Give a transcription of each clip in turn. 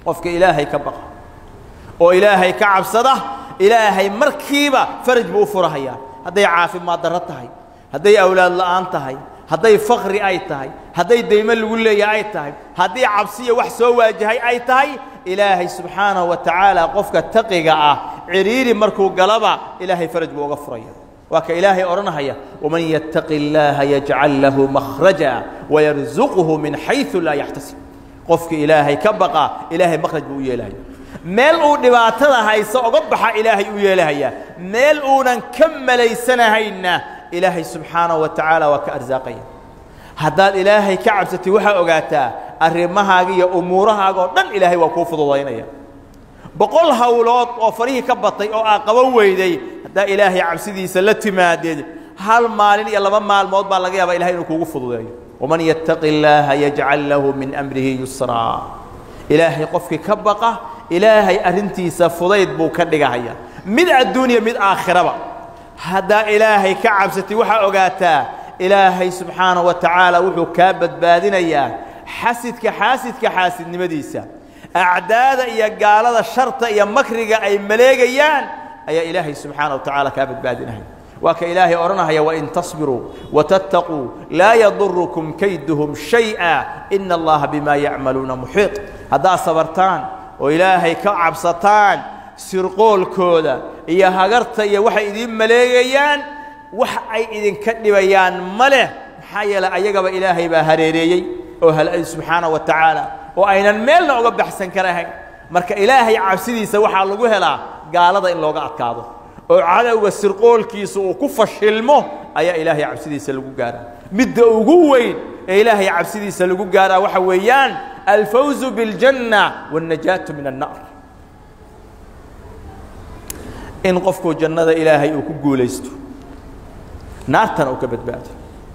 qofka ilaahay ka baqa oo ilaahay ka cabsada ilaahay markiiba faraj buu u furahayaa hadday caafimaad darro tahay hadday awlaad la'aan tahay hadday fakri ay tahay hadday daymo lagu leeyahay ay tahay haddii cabsiya wax soo waajahay ay tahay ilaahay subxaanahu wa tacaala qofka taqiga ah cidhiiri markuu galaba ilaahay faraj buu uga furaya waa ka ilaahay odhanahaya waman yattaqi illaaha yajcal lahu makhraja wayarzuquhu min xaysu laa yaxtasib qofka ilaahay ka baqa ilaahay makhraj buu u yeelahaya meel uu dhibaatada hayso oga baxa ilaahay u yeelahayaa meel uunan ka malaysanahayna ilaahay subxaanahu wa tacaala waa ka arsaaqaya haddaad ilaahay ka cabsatid waxaa ogaataa arrimahaaga iyo umuurahaaga oo dhan ilaahay waa kuu fududaynaya boqol hawlood oo farihii ka batay oo aa qaban weyday haddaa ilaahay cabsidiisa la timaadeed hal maalin iyo laba maalmood baa laga yaabaa ilahay inuu kuugu fududeeyo waman yattaqi illaaha yajcal lahu min amrihi yusraa ilaahay qofkii ka baqa ilaahay arrintiisa fudayd buu ka dhigahaya mid adduuniya mid aakhiraba haddaa ilaahay ka cabsatid waxaa ogaataa ilaahay subxaanahu wa tacaala wuxuu kaa badbaadinayaa xasidka xaasidka xaasidnimadiisa acdaada iyo gaalada sharta iyo makriga ay maleegayaan ayaa ilaahay subxaanaه wa tacaala kaa badbaadinaya waa ka ilaahay odhanahaya wain tasbiruu watattaquu laa yadurukum kayduhum shayئa ina allaha bima yacmaluuna muxiiط haddaad sabartaan oo ilaahay ka cabsataan sirqoolkooda iyo hagarta iyo waxay idiin maleegayaan wax ay idinka dhibayaan ma leh maxaa yeeley ayagaba ilaahay baa hareereeyey oo halay subxaanaه wa tacaala oo aynan meelna uga baxsan karahayn marka ilaahay cabsidiisa waxaa lagu helaa gaalada in looga adkaado oo cadowga sirqoolkiisa uu ku fashilmo ayaa ilaahay cabsidiisa lagu gaaraa midda ugu weyn ee ilaahay cabsidiisa lagu gaaraa waxa weeyaan alfawzu biاljanna wاlnajaatu min annar in qofku jannada ilaahay uu ku guulaysto naartana uu ka badbaado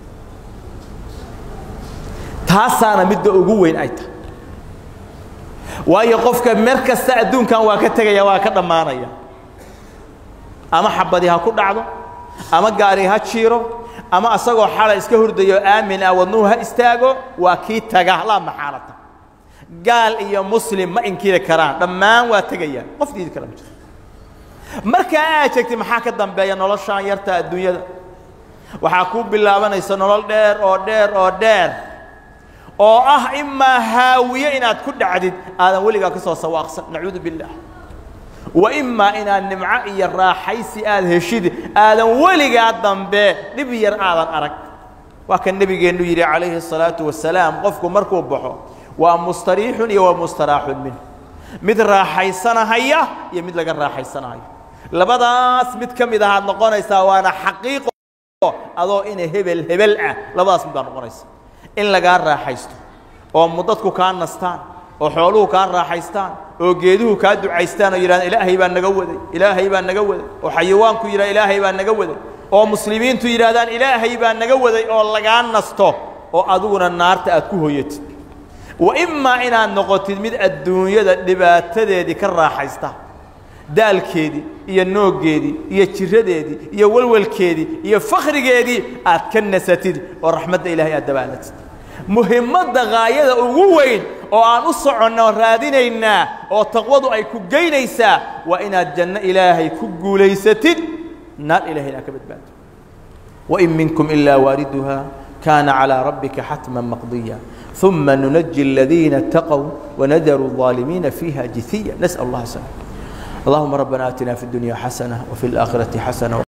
taasaana midda ugu weyn ay tahay waayo qofka mer kasta adduunkan waa ka tegaya waa ka dhammaanaya ama xabadi ha ku dhacdo ama gaari ha jiiro ama asagoo xala iska hurdayo aamin ah wadnuhu ha istaago waa kii taga laa maxaalata gaal iyo muslim ma inkiri karaan dhammaan waa tegayaan qof diidi kara ma jiro markaa aad sheegtay maxaa ka dambeeya noloshaan yarta adduunyada waxaa kuu bilaabanaysa nolol dheer oo dheer oo dheer oo ah imaa haawiye inaad ku dhacdid aadan weligaa ka soo sawaaqsan nacuudu biاllah wa imaa inaad nimco iyo raaxaysi aad heshid aadan weligaa dambe dhib yar aadan arag waa kan nebigeennu yidhi calayhi الsalaaةu wasalaam qofku markuu baxo waa mustariixun iyo waa mustaraaxun minh mid raaxaysanahaya iyo mid laga raaxaysanahayo labadaas mid ka mid ahaad noqonaysaa waana xaqiiqo adoo ina hebel hebel ah labadaas mid baad noqonaysa in lagaa raaxaysto oo mudadku kaa nastaan oo xooluhu kaa raaxaystaan oo geeduhu kaa ducaystaan oo yidhahdaan ilaahay baa naga waday ilaahay baa naga waday oo xayawaanku yidhahda ilaahay baa naga waday oo muslimiintu yidhahdaan ilaahay baa naga waday oo lagaa nasto oo adiguna naarta aad ku hoyatid wa imaa inaad noqotid mid adduunyada dhibaatadeedii ka raaxaysta daalkeedii iyo nooggeedii iyo jiradeedii iyo walwalkeedii iyo fakhrigeedii aad ka nasatid oo raxmadda ilahay aad dabaalatid muhimmadda gaayada ugu weyn oo aan u soconno raadinaynaa oo taqwadu ay ku geynaysaa waa inaad janno ilaahay ku guulaysatid naar ilahayna aad ka badbaado wain minkum ilaa waariduha kaana calىa rabbika xatma maqdiya ثuma nunaji الadiina اtaqوا wanadaru الظaalimiina fiiha jithiya nasأل اllaha sلام اللهم ربنا آتنا في الدنيا حسنة وفي الآخرة حسنة